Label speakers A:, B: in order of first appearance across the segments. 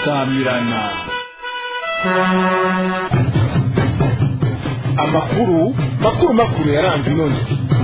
A: samirana
B: amakuru makuru makuru yaranze inoni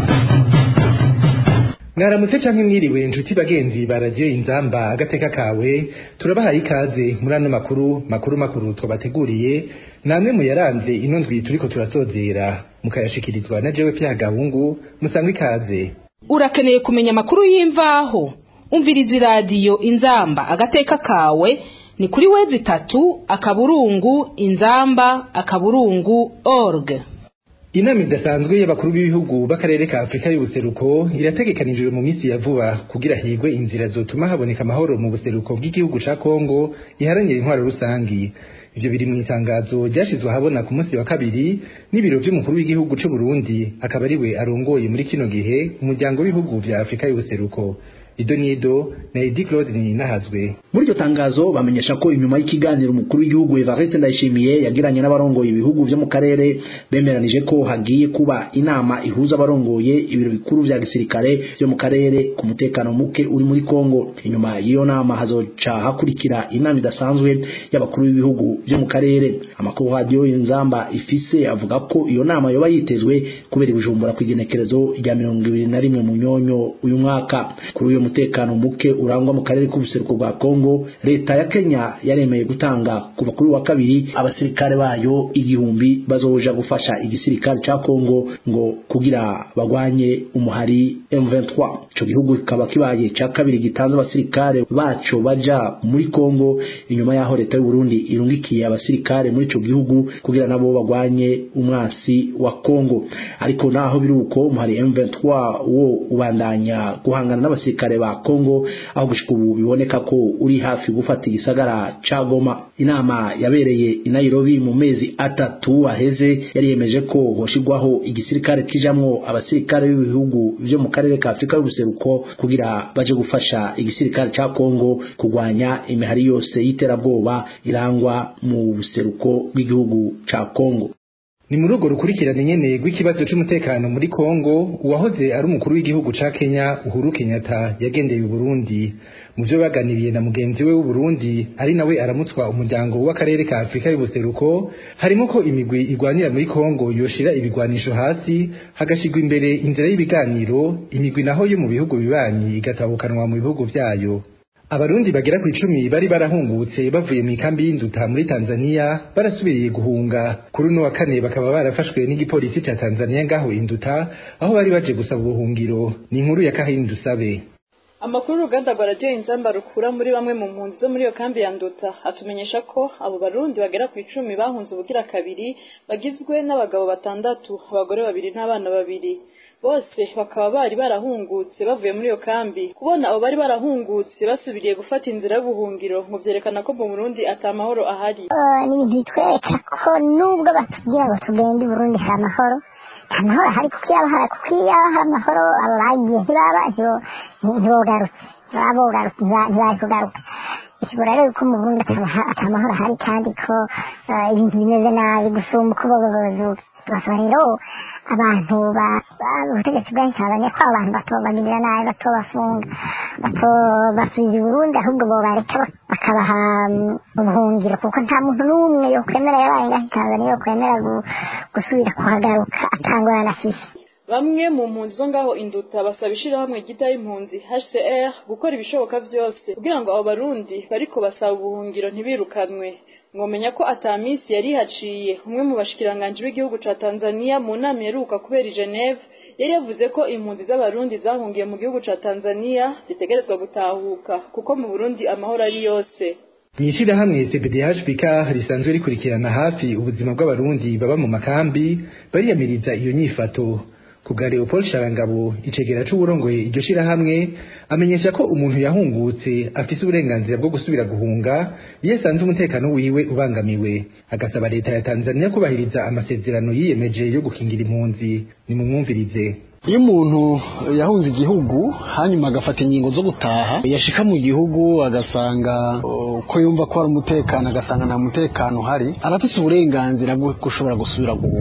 C: mwaramutse canke mwiriwe inshuti bagenzi ba radiyo inzamba agateka kawe turabahaye ikaze muri ano makuru makuru makuru twabateguriye namwe mu yaranze ino ndwi turiko turasozera mukayashikirizwa na jewe pya gahungu musangwe ikaze
D: urakeneye kumenya amakuru y'imvaho umviriza iradiyo inzamba agateka kawe ni kuri wezi itatu akaburungu inzamba akaburungu org
C: inama idasanzwe y'abakuru b'ibihugu b'akarere ka afurika y'ubuseruko irategekanijwe mu minsi ya vuba kugira higwe inzira zotuma haboneka amahoro mu buseruko bw'igihugu ca kongo iharanira intwaro rusangi ivyo biri mu itangazo ryashizwe ahabona ku munsi wa kabiri n'ibiro vy'umukuru w'igihugu c'u Burundi akaba ariwe arongoye muri kino gihe umuryango w'ibihugu vya afurika y'ubuseruko ido nido na edi claude ninahazwe
E: muri iryo tangazo bamenyesha ko inyuma y'ikiganiro umukuru w'igihugu Evariste Ndayishimiye yagiranye n'abarongoye ibihugu vyo mu karere bemeranije ko hagiye kuba inama ihuza abarongoye ibiro bikuru vya gisirikare vyo mu karere ku mutekano muke uri muri Kongo inyuma y'iyo nama hazoca hakurikira inama idasanzwe y'abakuru b'ibihugu vyo mu karere amakuru radio inzamba ifise avuga ko iyo nama yoba yitezwe kubera ibijumbura kw'igenekerezo rya mirongo ibiri na rimwe mu nyonyo uyu mwaka kuri uyu mutekano muke urangwa mu karere k'ubuseruko bwa Kongo leta ya Kenya yaremeye gutanga kuva kuri wa kabiri abasirikare bayo igihumbi bazoja gufasha igisirikare ca Kongo ngo kugira bagwanye umuhari M23 ico gihugu kikaba kibaye ca kabiri gitanze abasirikare baco baja muri Kongo inyuma yaho leta y'u Burundi irungikiye abasirikare muri ico gihugu kugira nabo bagwanye umwasi wa Kongo ariko naho biruko umuhari M23 wo ubandanya guhangana n'abasirikare ba Kongo aho gushika ubu biboneka ko uri hafi gufata igisagara ca Goma inama yabereye i Nairobi mu mezi atatu aheze yari yemeje ko hoshigwaho igisirikare kijamwo abasirikare b'ibihugu vyo mu karere ka Afrika y'ubuseruko kugira baje gufasha igisirikare ca Kongo kugwanya imihari yose y'iterabwoba irangwa mu buseruko bw'igihugu ca Kongo
C: ni muri urwo rukurikirane nyene rw'ikibazo c'umutekano muri Kongo uwahoze ari umukuru w'igihugu ca Kenya Uhuru Kenyatta yagendeye Burundi mu byo baganiriye na mugenzi we w'u Burundi ari nawe aramutswa umuryango w'akarere ka Afrika y'ubuseruko harimo ko imigwi igwanira muri Kongo yoshira ibigwanisho hasi hagashigwa imbere inzira y'ibiganiro imigwi naho yo mu bihugu bibanyi igatabukanwa mu bihugu vyayo abarundi bagera ku icumi bari barahungutse bavuye mu ikambi y'induta muri Tanzania barasubiriye guhunga kuri uno wa kane bakaba barafashwe n'igipolisi ca Tanzania ngaho induta aho bari baje gusaba ubuhungiro ni inkuru ya Kahini Dusabe
F: amakuru uruganda rwa radiyo inzamba rukura muri bamwe mu mpunzi zo muri iyo kambi ya nduta atumenyesha ko abo barundi bagera ku icumi bahunze ubugira kabiri bagizwe n'abagabo batandatu abagore babiri n'abana babiri bose bakaba bari barahungutse bavuye muri iyo kambi kubona abo bari barahungutse basubiriye gufata inzira y'ubuhungiro ngo vyerekana ko mu Burundi ata mahoro ahari
G: ni ibintu bitwereka ko nubwo batubwira ngo tugende i Burundi hari amahoro nta mahoro ahari kuko iyo hari kuko iyo hari amahoro abo bagiye ntibaba ntibogarutse ntibaba bogarutse ntibari kugaruka ikibura rero ko mu Burundi ata mahoro ahari kandi ko ibintu bimeze nabi gusumba uko bogogozuka basaba rero abantu ubutegetsi bwahisabanye ko abo bantu batobagirira nabi batobafunga batobasubiza i burundi ahubwo bobareka bakabaha ubuhungiro kuko nta muntu n'umwe yokwemera yabaye ngaho tanzania yokwemera gusubira kuhagaruka atangwa na fishi
F: bamwe mu mpunzi zo ngaho induta basaba ishirahamwe ryita y'impunzi HCR gukora ibishoboka vyose kugira ngo abo barundi bariko basaba ubuhungiro ntibirukanwe mwomenya ko ata minsi yari haciye umwe mu bashikiranganje b'igihugu ca Tanzania mu nama yaruka kubera i Geneve yari yavuze ko impunzi z'abarundi zahungiye mu gihugu ca Tanzania zitegerezwa gutahuka kuko mu Burundi amahoro ari yose
C: mwishirahamwe CBDHPK risanzwe rikurikirana hafi ubuzima bw'abarundi baba mu makambi bariyamiriza iyo nyifato kubwa Leopold Sharangabo icegera c'uburongoye iryo shirahamwe amenyesha ko umuntu yahungutse afise uburenganzira bwo gusubira guhunga iyo asanze umutekano wiwe ubangamiwe agasaba leta ya Tanzania kubahiriza amasezerano yiyemeje yo gukingira impunzi nimumwumvirize
H: iyo umuntu yahunze igihugu hanyuma agafata ingingo zo gutaha yashika mu gihugu agasanga uko yumva ko hari umutekano agasanga nta mutekano uhari arafise uburenganzira bwo gushobora gusubira guhunga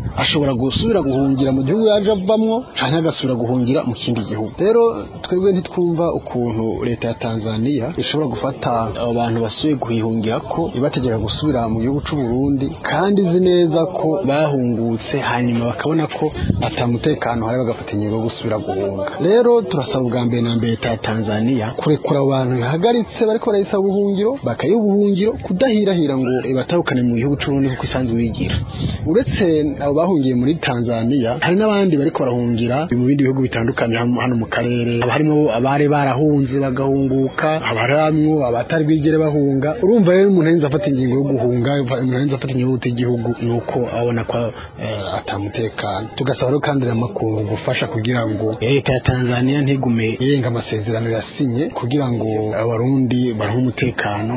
H: ashobora gusubira guhungira mu gihugu yaje avamwo canke agasubira guhungira mu kindi gihugu rero twebwe ntitwumva ukuntu leta ya Tanzania ishobora gufata abo bantu basuye guhihungira ko ibategeka gusubira mu gihugu c'u Burundi kandi izi neza ko bahungutse hanyuma bakabona ko atamutekano hari bagafata ingingo yo gusubira guhunga rero turasaba ubwa mbere na mbere leta ya Tanzania kurekura abo bantu ihagaritse bariko barayisaba ubuhungiro bakayiha ubuhungiro kudahirahira ngo batahukane mu gihugu c'u Burundi kuko isanzwe wigira uretse abo bahungiye muri Tanzania hari n'abandi bariko barahungira mu bindi bihugu bitandukanye hano mu karere haba harimo abari barahunze bagahunguka haba harimwo abatari bwigere bahunga urumva rero umuntu arinze afata ingingo yo guhunga umuntu arinze afata ingingo yo igihugu nuko abona ko atamutekano tugasaba rero kandi n'amakungu gufasha kugira ngo leta ya Tanzania ntigume yenga amasezerano yasinye kugira ngo abarundi baronke umutekano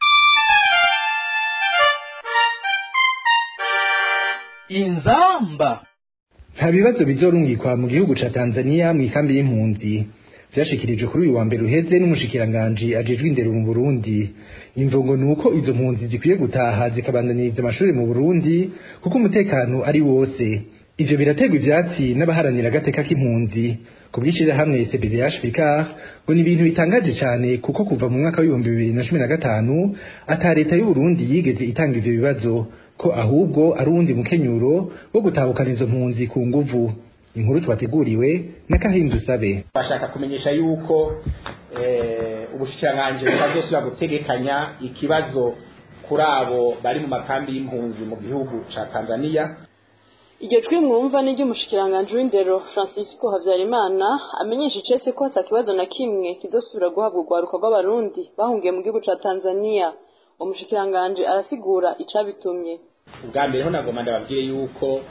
B: inzamba
C: nta bibazo bizorungikwa mu gihugu ca Tanzania mu ikambi y'impunzi vyashikirijwe kuri uyu wa mbere uheze n'umushikiranganji ajejwe indero mu Burundi imvugo nuko izo mpunzi zikwiye gutaha zikabandaniriza amashuri mu Burundi kuko umutekano ari wose ivyo birategwa ivyatsi n'abaharanira agateka k'impunzi ku bw'ishirahamwe CBDH Vicar ngo ni ibintu bitangaje cane kuko kuva mu mwaka w'ibihumbi bibiri na cumi na gatanu ata leta y'u Burundi yigeze itanga ivyo bibazo ko ahubwo ari uwundi mukenyuro wo gutahukana izo mpunzi ku nguvu inkuru twateguriwe na Kahindu Sabe
A: bashaka kumenyesha yuko ubushikiranganji butazosubira gutegekanya ikibazo kuri abo bari mu makambi y'impunzi mu gihugu ca Tanzania
F: iryo jwi mwumva ni ry'umushikiranganji w'indero francisco habyarimana amenyesha icese ko hata kibazo na kimwe kizosubira guhabwa urwaruka rw'abarundi bahungiye mu gihugu ca tanzania umushikiranganji arasigura icabitumye
A: ubwa mbere ho nagomba ndababwire yuko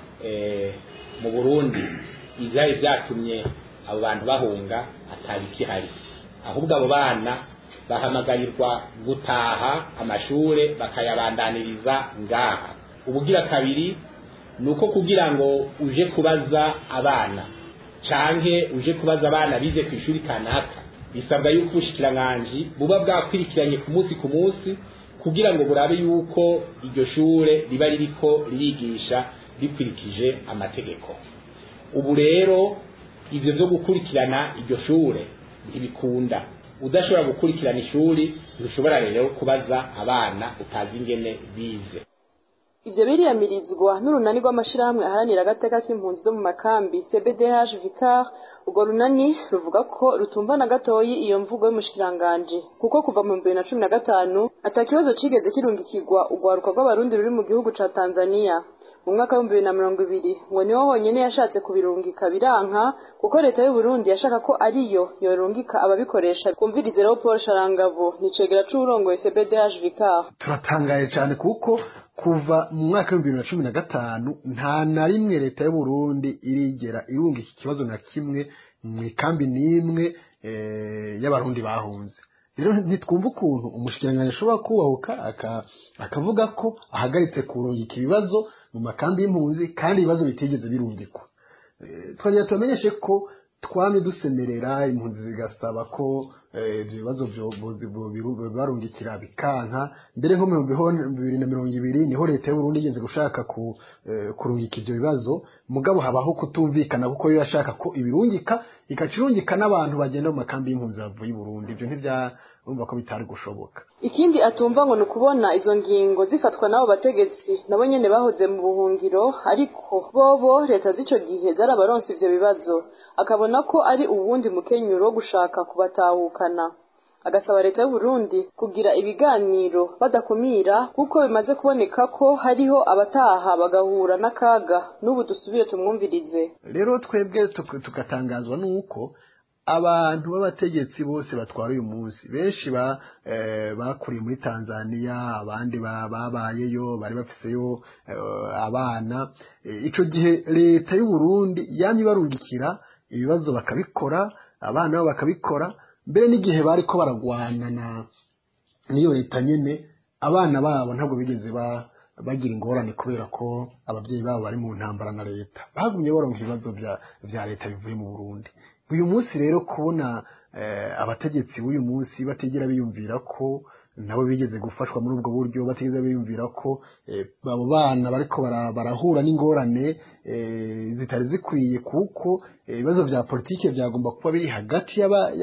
A: mu burundi ivyari vyatumye abo bantu bahunga atabikihari ahubwo abo bana bahamagarirwa gutaha amashure bakayabandaniriza ngaha ubugira kabiri nuko kugira ngo uje kubaza abana canke uje kubaza abana bize ku ishuri kanaka bisabwa yuko ubushikiranganji buba bwakwirikiranye ku munsi ku munsi kugira ngo burabe yuko iryo shure riba ririko ririgisha rikurikije amategeko ubu rero ivyo vyo gukurikirana iryo shure ntibikunda udashobora gukurikirana ishuri ntushobora rero kubaza abana utazi ingene bize
F: ivyo biriyamirizwa n'urunani rw'amashirahamwe aharanira agateka k'impunzi zo mu makambi cbdh vicar urwo runani ruvuga ko rutumva na gatoyi iyo mvugo y'umushikiranganji kuko kuva mu bibiri na cumi na gatanu ata kibazo cigeze kirungikirwa urwaruka rw'abarundi ruri mu gihugu ca tanzania mu mwaka w'ibihumbi bibiri na mirongo ibiri ngo niho honyene yashatse kubirungika biranka kuko leta y'uburundi yashaka ko ariyo yorungika ababikoresha kumvirize rero paul sharangabo nicegera c'uwurongoye cbdh vicar
H: turatangaye cyane kuko kuva mu mwaka w'ibihumbi bibiri na cumi na gatanu nta na rimwe leta y'uburundi irigera irunga iki kibazo na kimwe mu ikambi n'imwe y'abarundi bahunze rero ntitwumva ukuntu umushikiranganji ashobora kubahuka akavuga ko ahagaritse kurungika ibibazo mu makambi y'impunzi kandi ibibazo bitigeze birungikwa twagira tubamenyeshe ko twame dusemerera impunzi zigasaba ko ibyo bibazo barungikira bikanka mbere nko mu bihumbi bibiri na mirongo ibiri niho leta y'uburundi igenze gushaka kurungika ibyo bibazo mugabo habaho kutumvikana kuko yo yashaka ko ibirungika ikaca irungika n'abantu bagenda mu makambi y'impunzi bavuye i burundi ibyo ntibyarumva ko bitari gushoboka
F: ikindi atumva ngo ni ukubona izo ngingo zifatwa n'abo bategetsi nabo nyene bahoze mu buhungiro ariko bobo leta z'ico gihe zarabaronse ivyo bibazo akabona ko ari uwundi mukenyuro wo gushaka kubatahukana agasaba leta y'uburundi kugira ibiganiro badakumira kuko bimaze kuboneka ko hariho abataha bagahura n'akaga n'ubu dusubire tumwumvirize
H: rero twebwe tugatangazwa n'uko abantu b'abategetsi bose batwara uyu munsi benshi bakuriye muri tanzania abandi babayeyo bari bafiseyo abana icyo gihe leta y'uburundi yamye ibarungikira ibibazo bakabikora abana babo bakabikora mbere n'igihe bari ko baragwana n'iyo leta nyine abana babo ntabwo bigeze bagira ingorane kubera ko ababyeyi babo bari mu ntambara na leta bagumye baronka ibibazo bya leta bivuye mu burundi uyu munsi rero kubona abategetsi b'uyu munsi batigera biyumvira ko nabo bigeze gufashwa muri ubwo buryo batigeze biyumvira ko abo bana bariko barahura n'ingorane zitari zikwiye kuko ibibazo vya politike byagomba kuba biri hagati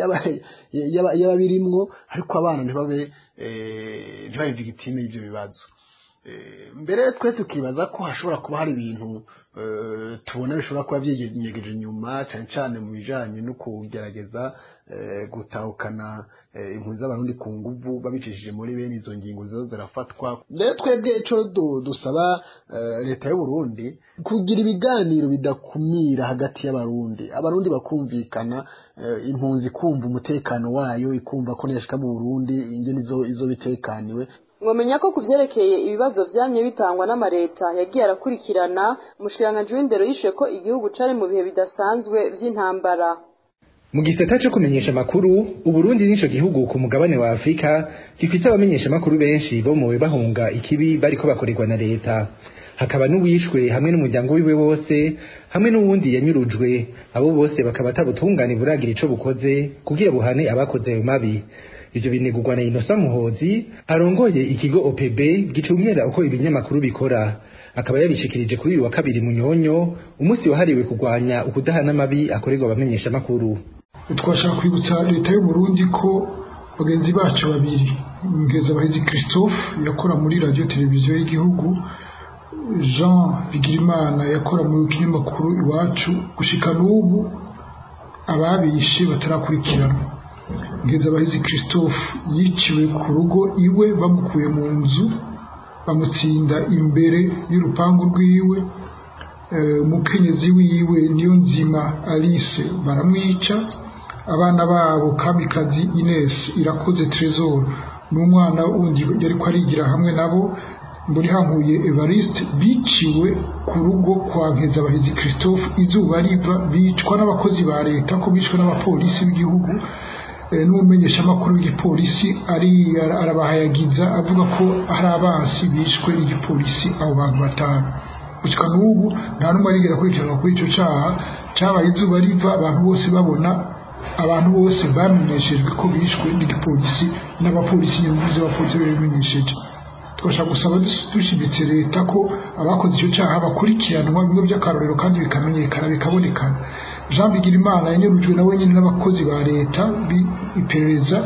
H: y'ababirimwo ariko abana ntibabe ntibabe victime y'ivyo bibazo mbere twe tukibaza ko hashobora kuba hari ibintu tubona bishobora kuba byigenyegeje inyuma cyane cyane mu bijanye no kugerageza gutahukana impunzi z'abarundi ku nguvu babicishije muri bene izo ngingo ziza zirafatwa rero twebwe ico dusaba leta y'u Burundi kugira ibiganiro bidakumira hagati y'abarundi abarundi bakumvikana impunzi kumva umutekano wayo ikumva ko niyashika mu Burundi ingene izo bitekaniwe
F: mwamenya ko ku byerekeye ibibazo vyamye bitangwa n'amareta yagiye arakurikirana umushikiranganji w'indero yishuye ko igihugu cari mu bihe bidasanzwe vy'intambara
C: mu gisata cyo kumenyesha amakuru uburundi nico gihugu ku mugabane wa afurika gifite abamenyesha amakuru benshi bomowe bahunga ikibi bariko bakorerwa na leta hakaba n'uwishwe hamwe n'umuryango wiwe wose hamwe n'uwundi yanyurujwe abo bose bakaba atabutungane buragira ico bukoze kugira buhane abakoze ayo mabi ivyo binegurwa na Innocent Muhozi arongoye ikigo OPB gicungera uko ibinyamakuru bikora akaba yabishikirije kuri uyu wa kabiri munyonyo umunsi wahariwe kurwanya ukudahana amabi akorerwa abamenyesha makuru
I: twashaka kwibutsa leta y'u Burundi ko bagenzi bacu babiri Nkezabahizi Christophe yakora muri radio televiziyo y'igihugu Jean Bigirimana yakora mu kinyamakuru iwacu gushika n'ubu ababishe batarakurikirana Ngezabahizi Christophe yiciwe ku rugo iwe bamukuye mu nzu bamutsinda imbere y'urupangu rwiwe umukenyezi wiwe niyo nzima Alice baramwica abana babo kamikazi Ines irakoze Trésor n'umwana wundi yari ko arigira hamwe nabo muri hankuye Evariste biciwe ku rugo kwa Nkezabahizi Christophe izuba riva bicwa n'abakozi ba leta ko bicwa n'abapolisi b'igihugu n'umumenyesha amakuru w'igipolisi ari arabahayagiza avuga ko hari abansi bishwe n'igipolisi abo bantu batanu gushika n'ubu nta n'umwe arigera akurikiranwa kuri ico caha cabaye izuba riva abantu bose babona abantu bose bamenyeshejwe ko bishwe n'igipolisi n'abapolisi nyuma z'abapolisi babimenyesheje twashaka gusaba dushimitse leta ko abakoze icyo cyaha bakurikiranwa bimwe by'akarorero kandi bikamenyekana bikabonekana jean bigirimana yanyurujwe na wenyine n'abakozi ba leta iperereza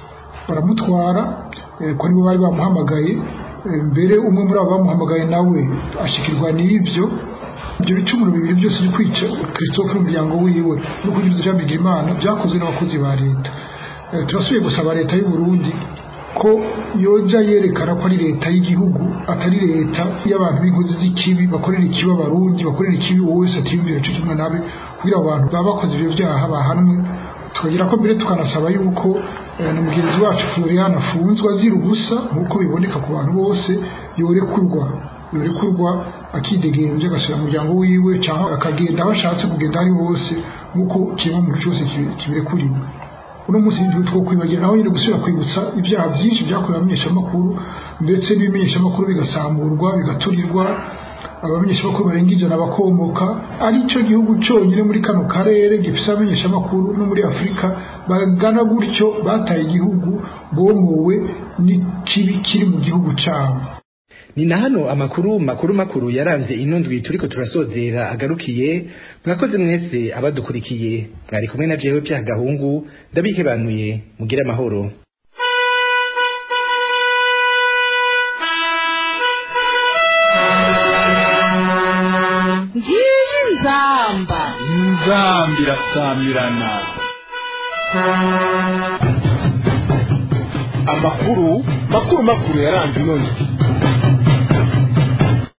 I: baramutwara ko nibo bari bamuhamagaye mbere umwe muri abo bamuhamagaye nawe ashikirwa n'ibyo ibyo bicumuro bibiri byose byo kwica christophe n'umuryango wiwe no kugira jean bigirimana byakozwe n'abakozi ba leta turasubiye gusaba leta y'u Burundi ko yoja yerekana ko ari leta y'igihugu atari leta y'abantu b'inkozi z'ikibi bakorera ikibi abarundi bakorera ikibi uwo wese atiyumvira cyo kimwe nabe kugira abantu baba bakoze ibyo byaha bahanwe tukagira ko mbere tukanasaba yuko na mugenzi wacu Florian afunzwe azira ubusa nk'uko biboneka ku bantu bose yorekurwa yorekurwa akidegenje agasubira mu muryango wiwe cyangwa akagenda aho ashatse kugenda ari hose nk'uko kimwe mu cyose kibirekuriwe uno munsi n'igihe two kwibagira naho nyine gusubira kwibutsa ibyaha byinshi byakorewe abamenyeshamakuru ndetse n'ibimenyeshamakuru bigasamburwa bigaturirwa abamenyeshamakuru barenga ijana bakomoka ari cyo gihugu cyonyine muri kano karere gifite abamenyeshamakuru no muri afurika bagana gutyo bataye igihugu bomowe n'ikibi kiri mu gihugu cyabo
C: ni na hano amakuru makuru makuru yaranze ino ndwi turiko turasozera agarukiye mwakoze mwese abadukurikiye mwari kumwe na jewe bya gahungu ndabikebanuye mugire amahoro
D: ngiyi nzamba
B: inzambi irasamirana amakuru makuru makuru yaranze ino ndwi